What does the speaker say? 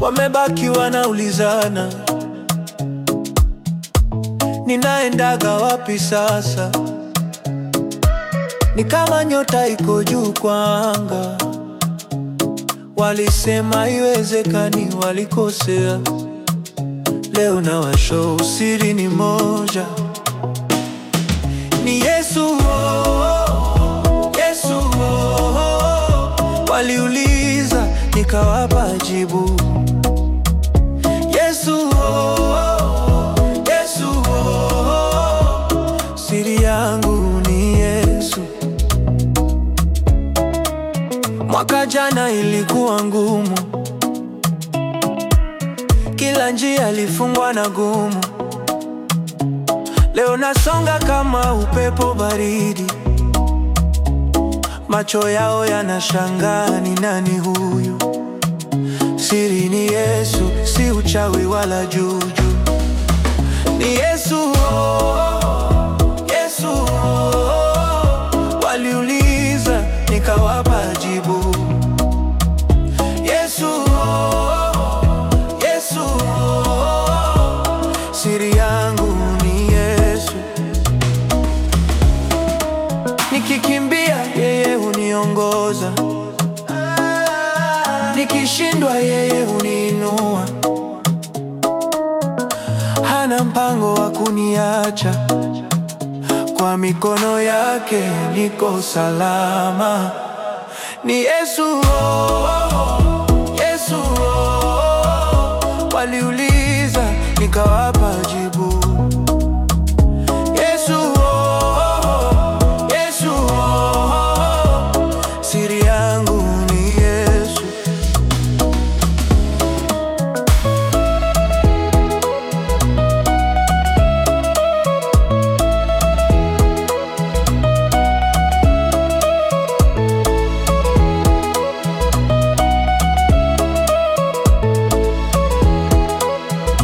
wamebaki wanaulizana, ninaendaga wapi sasa? Ni kama nyota iko juu kwa anga. Walisema haiwezekani, walikosea. Leo na washow, siri ni moja, ni Yesu. Oh, oh, Yesu. Oh, oh. Waliuliza nikawapa jibu, Yesu. Oh, oh. Yesu. Oh, oh. Siri yangu ni Yesu. Mwaka jana ilikuwa ngumu, kila njia ilifungwa na gumu. Leo nasonga kama upepo baridi, macho yao yanashangaa, ni nani huyu? Siri ni Yesu, si uchawi wala juju, ni Yesu. Oh, oh. Yesu. Oh, oh. Waliuliza nikawapa jibu, Yesu. Oh, oh. Yesu. Oh, oh. Siri yangu ni Yesu. Nikikimbia yeye huniongoza, nikishindwa yeye huniinua. Hana mpango wa kuniacha, kwa mikono yake niko salama. Ni Yesu, oh, oh, Yesu. Oh, oh. Waliuliza nikawapa jibu,